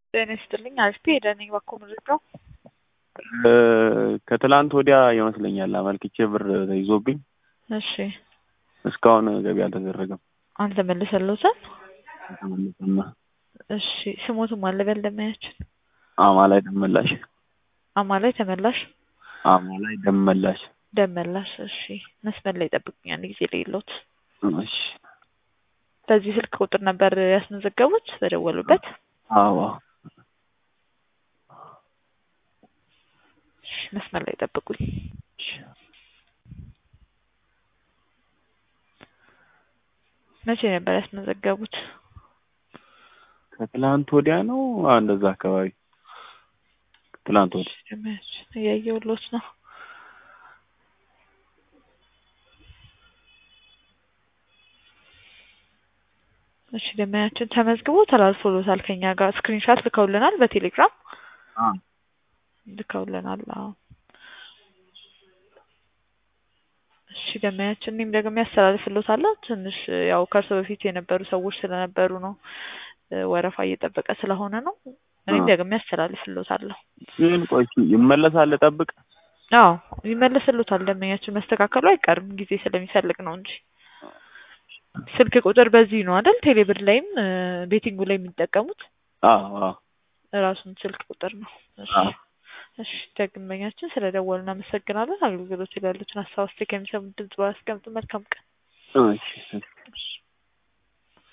ጤና ይስጥልኝ አሪፍ ሄደን ባኮ ምርጫው ከትላንት ወዲያ ይመስለኛል አመልክቼ ብር ተይዞብኝ እሺ እስካሁን ገቢ አልተደረገም። አልተመለሰልዎትም? አልተመለሰም። እሺ ስሞቱም አለ በል ደመያችን አማ ላይ ደመላሽ አማ ላይ ተመላሽ አማ ላይ ደመላሽ ደመላሽ እሺ መስመር ላይ ጠብቁኝ አንድ ጊዜ ሌሎት እሺ በዚህ ስልክ ቁጥር ነበር ያስመዘገቡት በደወሉበት አዎ እሺ መስመር ላይ ጠብቁኝ መቼ ነበር ያስመዘገቡት ከትላንት ወዲያ ነው እንደዛ አካባቢ ትላንት ወዲያ ደመያችን እያየሁሎት ነው እሺ ደመያችን ተመዝግቦ ተላልፎሎታል ከኛ ጋር ስክሪንሻት ልከውልናል በቴሌግራም አ ልከውልናል አዎ እሺ ደመያችን እኔም ደግሞ ያስተላልፍሎታለሁ ትንሽ ያው ከእርሶ በፊት የነበሩ ሰዎች ስለነበሩ ነው ወረፋ እየጠበቀ ስለሆነ ነው እኔም ደግሞ ያስተላልፍሎታለሁ ግን ቆይ ይመለሳል ጠብቅ አዎ ይመለስሎታል ደመኛችን መስተካከሉ አይቀርም ጊዜ ስለሚፈልግ ነው እንጂ ስልክ ቁጥር በዚህ ነው አይደል ቴሌብር ላይም ቤቲንጉ ላይ የሚጠቀሙት አዎ አዎ ራሱን ስልክ ቁጥር ነው እሺ አዎ እሺ ደግመኛችን ስለደወሉ እናመሰግናለን አገልግሎት ላይ ያሉትን ሀሳብ አስተያየት ከሚሰሙት ድምጽ ባያስቀምጡ መልካም ቀን እሺ እሺ